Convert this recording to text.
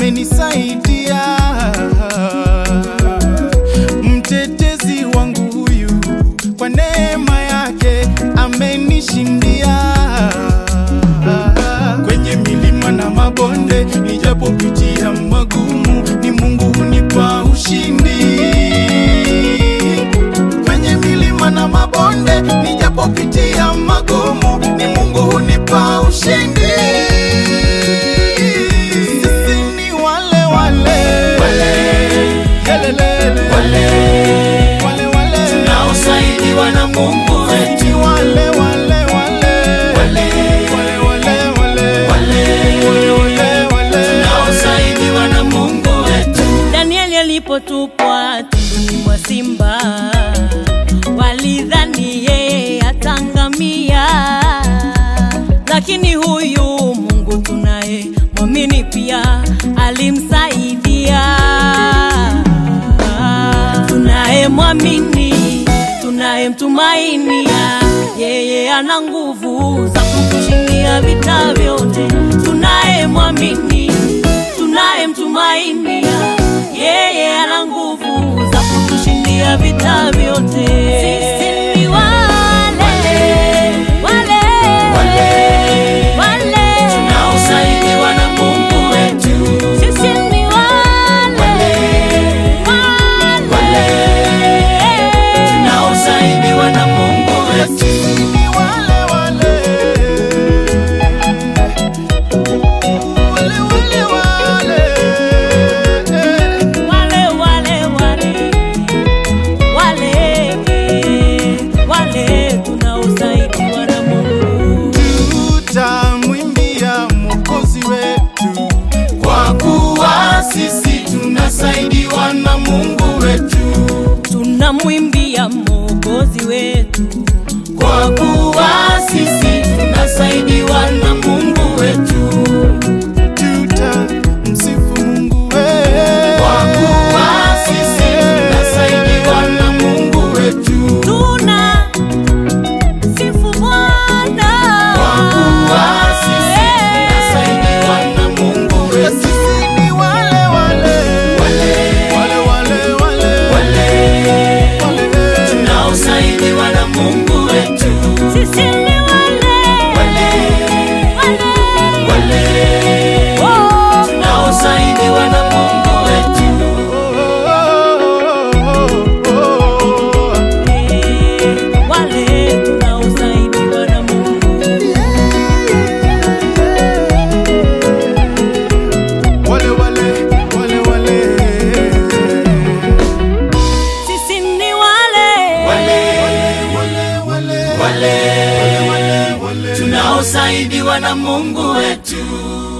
amenisaidia, mtetezi wangu huyu, kwa neema yake amenishindia. Kwenye milima na mabonde, nijapopitia magumu, ni Mungu hunipa ushindi. Kwenye milima na mabonde, nijapopitia magumu, ni Mungu hunipa ushindi. Sisi ni wale wale Yelelele. Wale wale tunaosaidiwa na Mungu wetu Ni wale wale wale Wale wale wale Wale wale wale tunaosaidiwa na Mungu wetu Danieli alipotupwa tumboni mwa simba, walidhani yeye atangamia, lakini huyu Mungu tunaye mwamini pia alimsaidia. Tunaye mwamini, tunaye mtumainia, yeye ana nguvu za kutushindia vita vyote. Tunaye mwamini, tunaye mtumainia, yeye ana nguvu za kutushindia vita vyote. Sisi ni wale wale wale tunaosaidiwa na Mungu wetu sisi ni wale wale tunaosaidiwa na Mungu wetu Ni wale wale Wale wale wale wale wale wale wale wale tunaosaidiwa na Mungu. Tutamwimbia Mwokozi wetu kwa kuwa sisi tunasaidiwa na Mungu wetu tunamwimbia Mwokozi wetu, kwa kuwa sisi tunasaidiwa na Mungu wetu tutamsifu Mungu wetu kwa kuwa sisi tunasaidiwa na Mungu wetu tuna sifu Bwana kwa kuwa sisi tunasaidiwa na Mungu wetu Sisi ni wale wale wale wale wale wale tunaosaidiwa na Mungu wetu sisi ni wale wale wale wale oh, tunaosaidiwa na Mungu wetu eh, wale tunaosaidiwa na Mungu. Wale wale wale wale Sisi ni wale wale tunaosaidiwa na Mungu wetu